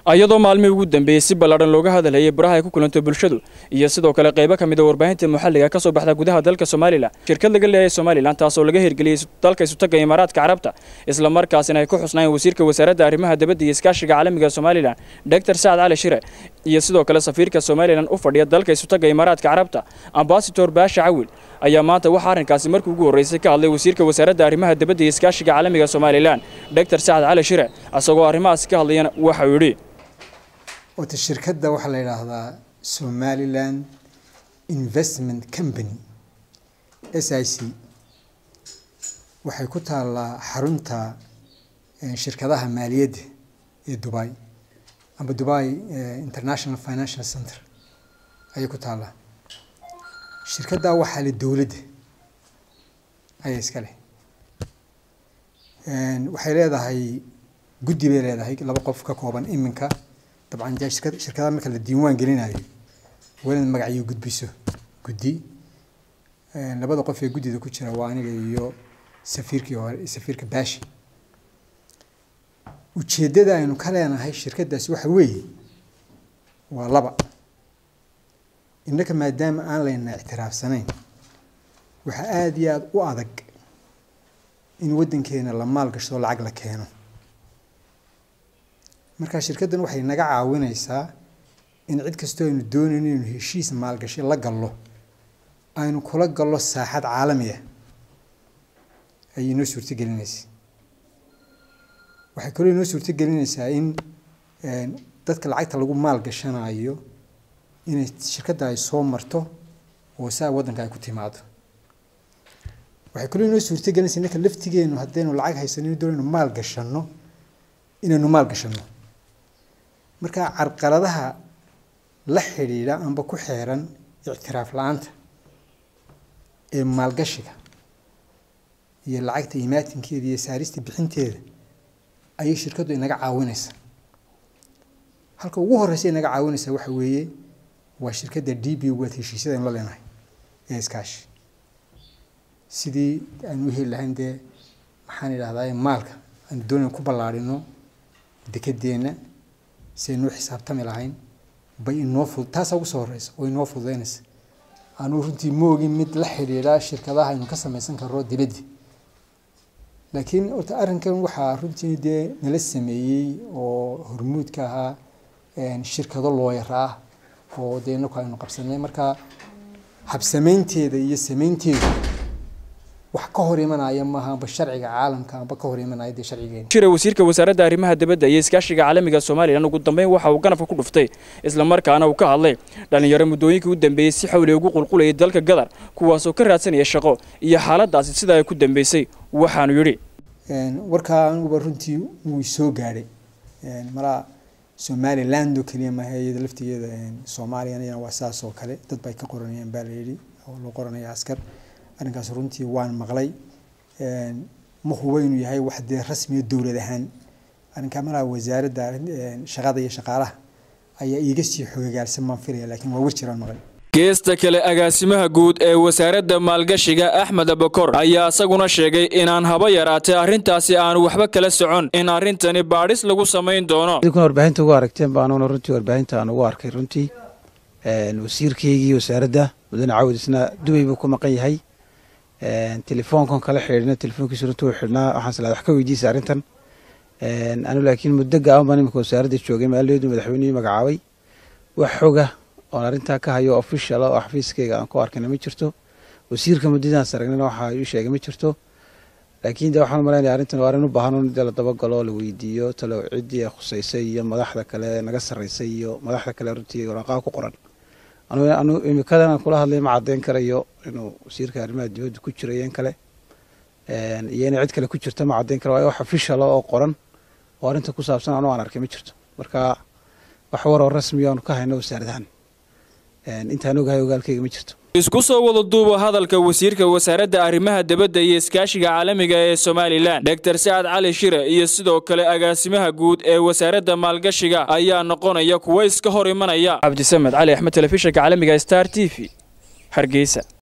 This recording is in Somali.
iyadoo maalmihii ugu dambeeyey si ballaadhan looga hadalhayay baraha ay ku kulanto bulshadu iyo sidoo kale qaybo ka mid a warbaahinta maxalliga ka soo baxda gudaha dalka somalilan shirkad laga leeyahay somalilan taasoo laga hirgeliyey dalka isutaga imaaraadka carabta isla markaasina ay ku xusnaayeen wasiirka wasaaradda arrimaha dibadda iyo iskaashiga caalamiga somalilan doctor sacad cali shire iyo sidoo kale safiirka somalilan u fadhiya dalka isutaga imaaraadka carabta ambasador baasha cawil ayaa maanta waxaa arrinkaasi markii ugu horreysay ka hadlay wasiirka wasaaradda arrimaha dibadda iyo iskaashiga caalamiga somalilan doctor sacad cali shire isagoo arrimahaasi ka hadlayana waxau yidhi wata shirkadda waxaa la yidhaahdaa somaliland investment company s i c waxay ku taallaa xarunta shirkadaha maaliyadda ee dubai amba dubai international financial center ayay ku taallaa shirkaddaa waxaa le dowladda ayaa iska leh waxay leedahay guddi bay leedahay laba qof ka kooban iminka dabcan dee shirkad shirkadaha marka la diiwaan gelinayo waa inaad magacyo gudbiso guddi labada qof ee guddida ku jira waa aniga iyo safiirkii hore safiirka baashi ujeeddada aynu ka leenahay shirkaddaasi waxa weeye waa laba innaka maadaama aan layna ictiraafsanayn waxaa aada iyo aada u adag in waddankeena la maal gashado lacag la keeno markaa shirkaddan waxay naga caawinaysaa in cid kastoo aynu doonayno inaynu heshiis maalgashi la gallo aynu kula gallo saaxad caalami ah ayay inoo suurtogelinaysa waxay kaloo inoo suurtogelinaysaa in dadka lacagta lagu maal gashanayo inay shirkadda ay soo marto oo saa waddanka ay ku timaado waxay kaloo inoo suurtogelinaysaa ninka laftigeenu haddaynu lacag haysanino doonaynu maal gashanno inaynu maal gashanno marka carqaladaha la xidhiidha amba ku xeeran ictiraaf la-aanta ee maalgashiga iyo lacagta imaatinkeeda iyo saarista bixinteeda ayay shirkaddu inaga caawinaysa halka ugu horreysa inaga caawinaysa waxa weeye waa shirkadda d b waad heshiisyada aynu la leenahay ee iskaashi sidii aynu u heli lahayn dee maxaan idhahdaa maalka aynu doonayna ku ballaarino dekedeenna si aynuu xisaabtami lahayn bay inoo fud taasaa ugu soo horeysa oo inoo fududeynaysa anuu runtii moogin mid la xidhiidha shirkadaha aynu ka samaysan karno dibaddi laakiin horta arrinkan waxaa runtii dee nala sameeyey oo hormuudka ahaa shirkado looyar ah oo dee inaku aynu qabsanay marka habsamaynteeda iyo samaynteedu wax ka hor imanaya maaha amba sharciga caalamka amba ka hor imanaya dee sharcigeena jira wasiirka wasaaradda arrimaha dibadda iyo iskaashiga caalamiga somalilan ugu dambeyn waxa uu ganafka ku dhuftay isla markaana uu ka hadlay dhallinyaro muddooyinkii u dambeeyey si xawli ugu qulqulayay dalka gadar kuwaasoo ka raadsanaya shaqo iyo xaaladaasi sida ay ku dambeysay waxaanu yidhi warkaa aniguba runtii wuu soo gaadhay malaa somaliland oo keliya maaha iyada laftigeeda soomaaliyana waa saas oo kale dad bay ka qoranayaan baa la yidhi oo loo qoranaya askar arrinkaas runtii waan maqlay ma hubo inuu yahay wax dee rasmiya dowlad ahaan arrinkaa malaha wasaaradda shaqada iyo shaqaalaha ayaa iiga sii xogagaalsan baan filaya laakiin waa wir jiraan maqlay geesta kale agaasimaha guud ee wasaaradda maalgashiga axmed abakor ayaa isaguna sheegay inaan haba yaraatee arrintaasi aanu waxba kala socon in arrintani baadhis lagu samayn doono idinkuna warbaahinta ugu aragteen baanuna runtii warbaahinta aan ugu arkay runtii wasiirkeygii wasaaradda mudane cawd isna dubay buu ku maqan yahay telefoonkan kala xidhiidhna telefoonkiisa runtii uu xidhnaa waxaan salaa wax ka weydiisay arrintan anu laakiin muddo gaaban baan iminka wasaaradda joogay maaladeedu madaxweynihii magacaabay wax xoga oon arrintaa ka hayo official oo xafiiskeyga aan ku arkayna ma jirto wasiirka muddadaas aragnana waxa ii sheegay ma jirto laakiin de waxaan malaynaya arrintan waa arrin u baahan in dee la dabagalo la weydiiyo talo ciddii khusaysay iyo madaxda kale naga sarraysay iyo madaxda kale runtii waraqaa ku qoran anu imikadan aan kula hadlay ma caddeyn karayo inuu wasiirka arrimaha dibadda ku jiro iyo in kale iyo inay cid kale ku jirto ma caddeyn kara waayo wax official oo qoran oo arrinta ku saabsan anu aan arkay ma jirto marka wax waroo rasmiya aanu ka hayno wasaaradahan intaan ogahay ogaalkeyga ma jirto isku soo wada duuba hadalka wasiirka wasaaradda arrimaha dibadda iyo iskaashiga caalamiga ee somalilan doctor sacad cali shire iyo sidoo kale agaasimaha guud ee wasaaradda maalgashiga ayaa noqonaya kuwo iska hor imanaya cabdisamed cali axmed telefishinka caalamiga star t v hargeysa